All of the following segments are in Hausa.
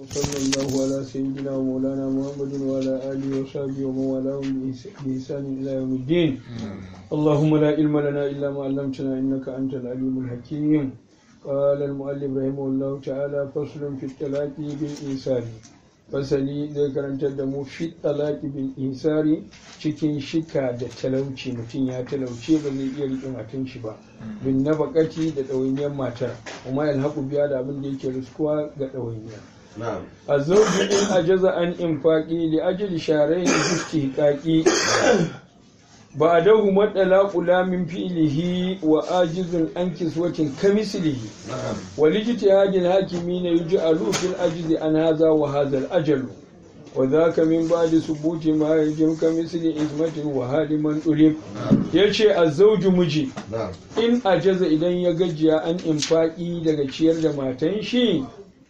وصلى الله على سيدنا ومولانا محمد وعلى آله وصحبه ومن والاهم بإحسان إلى يوم الدين اللهم لا علم لنا إلا ما علمتنا إنك أنت العليم الحكيم قال المؤلف رحمه الله تعالى فصل في الطلاق بالإنسان fasali zai karantar da mu fi talaki bil insari cikin shika da talauci mutum ya talauce ba zai iya riƙe matan shi ba bin nafakati da ɗawainiyar matar kuma yalhaku biya da abin da yake riskuwa ga ɗawainiya a zauji in ajaza an infaƙi li ajali sharai da fuski ƙaƙi ba a dahu maɗala ƙula min fi'ilihi wa ajizun an kiswatin kamisilihi wa likita yajin hakimi na yuji alufin ajizi an haza wa hazal ajalu wa za ka min ba da subuti ma ya jim kamisili ismatin wa haliman ɗulib ya ce a zauji miji in ajaza idan ya gajiya an infaƙi daga ciyar da matan shi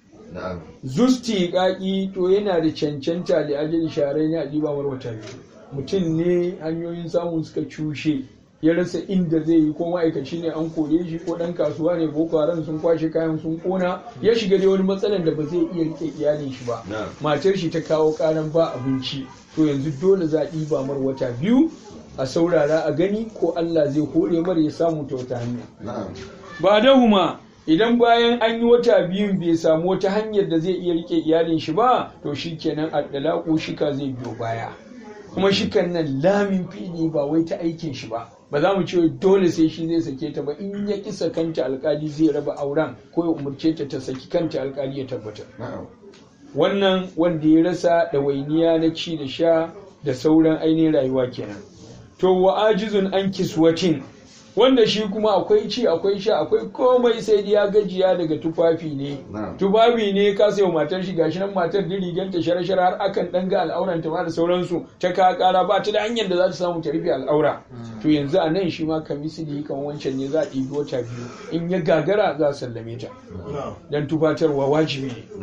zusti ƙaƙi to yana da cancanta da ajali sharai na ɗiba wata biyu mutum ne hanyoyin samun suka cushe ya rasa inda zai yi ko ma'aikaci ne an kore shi ko dan kasuwa ne boko haram sun kwashe kayan sun kona ya shiga da wani matsalan da ba zai iya rike iyalin shi ba matar shi ta kawo karan ba abinci to yanzu dole za a ɗiba mar wata biyu a saurara a gani ko Allah zai hore mar ya samu ta wata hanya ba da huma idan bayan an yi wata biyun bai samu wata hanyar da zai iya rike iyalin shi ba to shikenan addalaku shika zai biyo baya kuma shikan nan lamin fili ba wai ta aikin shi ba ba za mu ce dole sai shi zai sake ta ba in ya kisa kanta alkali zai raba auren ko ya umarce ta ta saki kanta alkali ya tabbatar wannan wanda ya rasa ɗawainiya na ci da sha da sauran ainihin rayuwa kenan to wa ajizun an kiswatin wanda shi kuma akwai ci akwai sha akwai komai sai ya gajiya daga tufafi ne tufafi ne ka sayo matar shi gashi nan matar da riganta shara-shara har akan dan ga al'auran ta ma da sauransu ta ka kara ba ta da hanyar da za ta samu ta rufe al'aura to yanzu a nan shi ma kamisili kan wancan ne za a ɗibi wata biyu in ya gagara za a sallame ta dan tufatarwa wajibi ne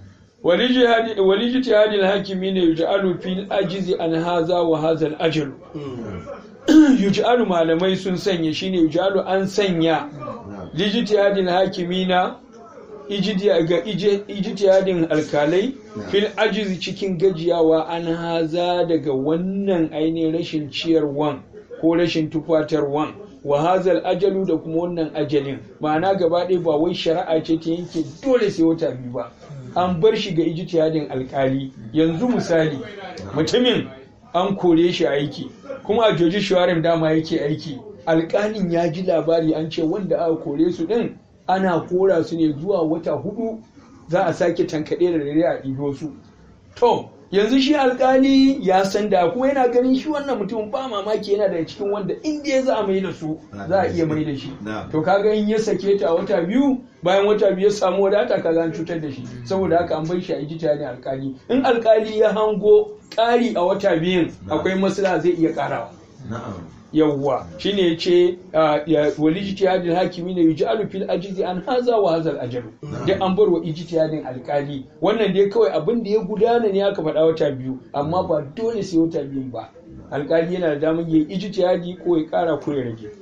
walijtihadil hakimi ne yuj'alu fil ajizi an haza wa hadha al ajal yuj'alu malamai sun sanya shine yuj'alu an sanya lijtihadil hakimina ga ijtihadin alkalai fil ajizi cikin gajiyawa an haza daga wannan ainihin rashin ciyarwan ko rashin tufatarwan wa hazal ajalu da kuma wannan ajalin ma'ana gaba ɗaya ba wai shari'a ce ta yanke dole sai wata biyu ba an bar shi ga ijtihadin alkali yanzu misali mutumin an kore shi aiki kuma a joji shawarin dama yake aiki alkalin ya ji labari an ce wanda aka kore su din ana kora su ne zuwa wata hudu za a sake tankaɗe da rere a ɗido su to yanzu shi alkali ya san da kuma yana ganin shi wannan mutum ba mamaki yana daga cikin wanda inda ya za a mai da su za a iya mai da shi to kaga in ya sake ta wata biyu bayan wata biyu ya samu wadata kaga an cutar da shi saboda haka an bai shi a ijita ne alkali in alkali ya hango ƙari a wata biyun akwai maslaha zai iya ƙarawa yawwa shine yace wal ijtihadil hakimi ne yuj'alu fil ajizi an haza wa hazal ajalu duk an bar wa ijtihadin alkali wannan dai kawai abin da ya gudana ne aka faɗa wata biyu amma ba dole sai wata biyu ba alkali yana da damar yayi ijtihadi ko ya ƙara ko ya rage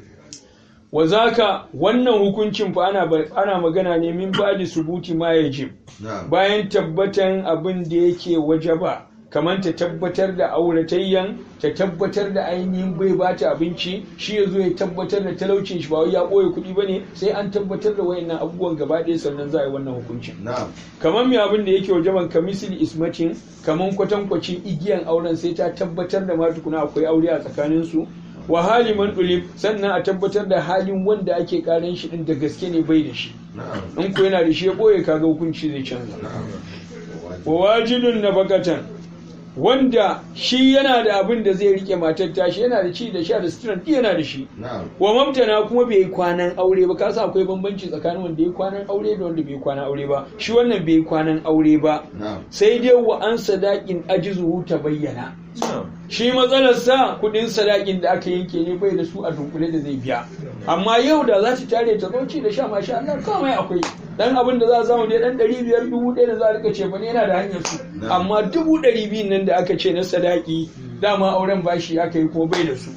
wa zaka wannan hukuncin fa ana ana magana ne min ba'di subuti ma yajib bayan tabbatan abin da yake wajaba kamar ta tabbatar da auratayyan ta tabbatar da ainihin bai ba ta abinci shi ya zo ya tabbatar da talaucin shi ba wai ya ɓoye kuɗi ba ne sai an tabbatar da wayannan abubuwan gaba ɗaya sannan za a yi wannan hukuncin kamar mai abin da yake wajaban kamisili ismatin kamar kwatankwacin igiyan auren sai ta tabbatar da ma tukuna akwai aure a tsakaninsu wa hali man sannan a tabbatar da halin wanda ake karan shi din da gaske ne bai da shi in ko yana da shi ya ɓoye kaga hukunci zai canza wa wajidun na bakatan wanda shi yana da abin da zai rike matar tashi yana da ci da sha da suturan yana da shi wa mamtana kuma bai yi kwanan aure ba kasa akwai bambanci tsakanin wanda ya kwanan aure da wanda bai kwanan aure ba shi wannan bai kwanan aure ba sai dai wa an sadakin ajizuhu ta bayyana shi matsalar sa kudin sadakin da aka yanke ne bai da su a dunkule da zai biya amma yau da za ta tare ta zoci da sha masha Allah kawai akwai dan abin da za a samu dai dan ɗari biyar dubu ɗaya da za a rika ce bane yana da hanyar su amma dubu ɗari biyun nan da aka ce na sadaki dama auren bashi aka yi kuma bai da su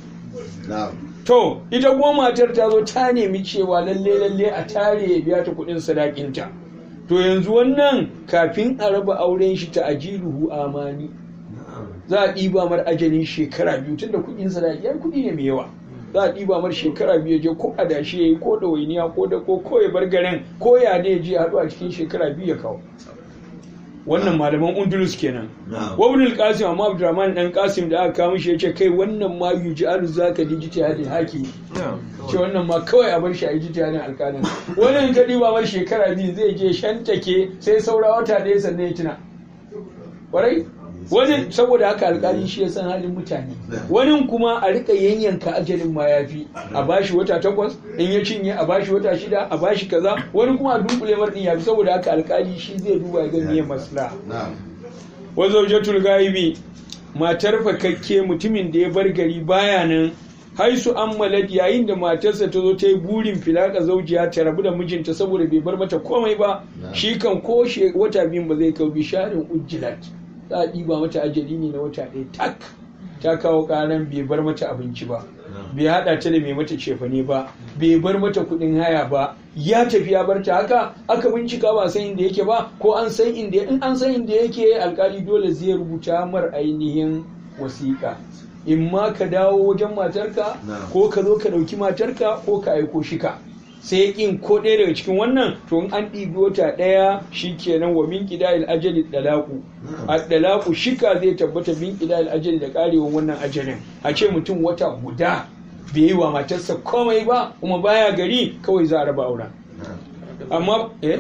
to ita kuma matar ta zo ta nemi cewa lalle lalle a tare ya biya ta kuɗin sadakinta to yanzu wannan kafin a raba auren shi ta ajiluhu amani za a ɗiba mar ajalin shekara biyu tun da kuɗin sadaki yan kuɗi ne mai yawa za a ɗiba mar shekara biyu je ko adashi ya yi ko ɗawainiya ko da ko ko ya bar garin ko ya ne je haɗu a cikin shekara biyu ya kawo wannan malaman undulus kenan wabnul qasim amma abdurrahman dan qasim da aka kawo shi yace kai wannan ma yuj'alu zaka dijiti hadi haki ce wannan ma kawai a bar shi a yi jitiyanin alƙalin wannan ka ɗiba mar shekara biyu zai je shantake sai saura wata ɗaya sannan ya tuna ƙwarai wani saboda haka alkali shi ya san halin mutane wani kuma a rika yanyanka ajalin ma ya fi a bashi wata takwas in ya cinye a bashi wata shida a bashi kaza wani kuma a dunkule mar din ya fi saboda haka alkali shi zai duba ya ga me maslaha wa zawjatul gaibi matar fakakke mutumin da ya bar gari baya nan haisu an malad yayin da matarsa ta zo ta yi burin filaka zaujiya ta rabu da mijinta saboda bai bar mata komai ba shi kan ko wata biyun ba zai kau bisharin ujjilat za a ɗiba mata ajali ne na wata ɗaya tak ta kawo ƙaran bai bar mata abinci ba bai haɗa ta da mai mata cefane ba bai bar mata kuɗin haya ba ya tafi ya bar ta haka aka bincika ba san inda yake ba ko an san inda in an san inda yake alkali dole zai rubuta mar ainihin wasiƙa in ma ka dawo wajen matarka ko ka zo ka ɗauki matarka ko ka aiko shika sai kin ko ɗaya daga cikin wannan to in an ɗibi wata ɗaya shikenan wa min qida'il ajali dalaku a dalaku shika zai tabbata min qida'il ajali da karewan wannan ajalin a ce mutum wata guda bai yi wa matarsa komai ba kuma baya gari kawai za a raba auren amma eh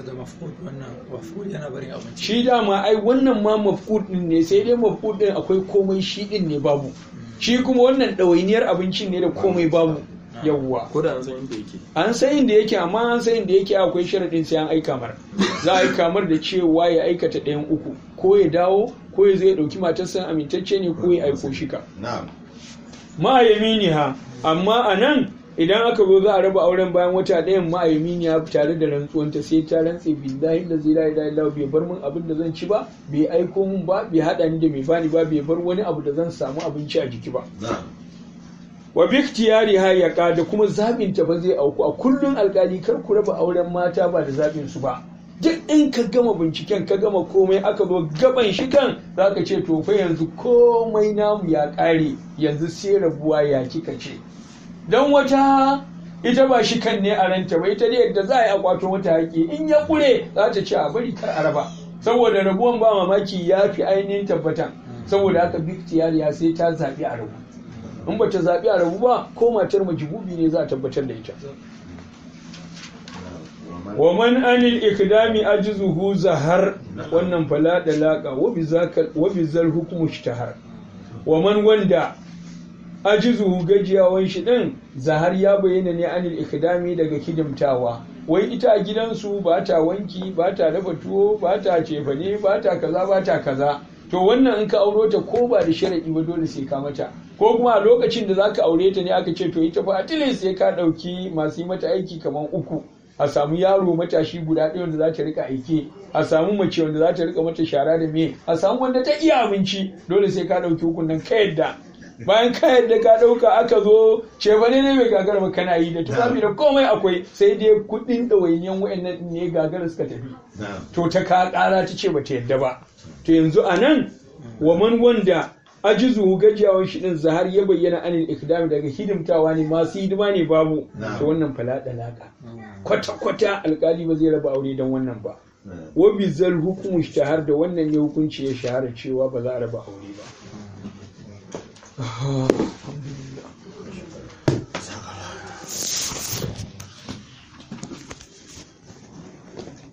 shi dama ai wannan ma mafkud din ne sai dai mafkud din akwai komai shi din ne babu shi kuma wannan ɗawainiyar abincin ne da komai babu yawwa ko da an san inda yake an san inda yake amma an san inda yake akwai sharadin sai an aika mar za a aika mar da cewa ya aikata ɗayan uku ko ya dawo ko ya zai ɗauki matarsa amintacce ne ko ya aiko shika ma ha amma a nan idan aka zo za a raba auren bayan wata ɗayan ma ya tare da rantsuwanta sai ta rantse billahi da zai la ilaha bai bar min abin da zan ci ba bai aiko min ba bai haɗa ni da mai bani ba bai bar wani abu da zan samu abinci a jiki ba wa biktiyari hayaka da kuma zaɓin ta ba zai auku a kullun alkali kar ku raba auren mata ba da zaɓin su ba duk in ka gama binciken ka gama komai aka zo gaban shi kan za ka ce to fa yanzu komai namu ya ƙare yanzu sai rabuwa ya kika ce don wata ita ba shi kan ne a ranta ba ita ne yadda za a yi akwato mata haƙi in ya ƙure za ta ce a bari kar a raba saboda rabuwan ba mamaki ya fi ainihin tabbatan saboda haka biktiyariya sai ta zaɓi a rabu in ba ta zaɓi a rabu ba ko matar majibubi ne za a tabbatar da ita wa man anil ikdami ajzuhu zahar wannan fala da laqa wa bi zal hukmu ishtahar wa man wanda ajzuhu gajiyawan shi din zahar ya bayyana ne anil ikdami daga hidimtawa wai ita a gidansu ba ta wanki ba ta dafa tuwo ba ta cefane ba ta kaza ba ta kaza to wannan in ka auro ta ko ba da sharaɗi ba dole sai ka mata ko kuma a lokacin da zaka aure ta ne aka ce to ita fa atilin sai ka ɗauki masu yi mata aiki kamar uku a samu yaro matashi guda ɗaya wanda za ta rika aike a samu mace wanda za ta rika mata shara da me a samu wanda ta iya abinci dole sai ka ɗauki hukun nan ka yadda bayan ka yadda ka ɗauka aka zo cefane ne mai gagara ba kana yi da tufafi da komai akwai sai dai kuɗin ɗawainiyan wa'annan ne gagara suka tafi to ta ka ƙara ta ce ba ta yadda ba to yanzu a nan wa man wanda ajizu gajiyawan shi din zahar ya bayyana anil ikdami daga hidimtawa ne masu hidima ne babu to wannan fala dalaka kwata kwata alkali ba zai raba aure don wannan ba wa bizal hukumu shahar da wannan ne hukunci ya shahara cewa ba za a raba aure ba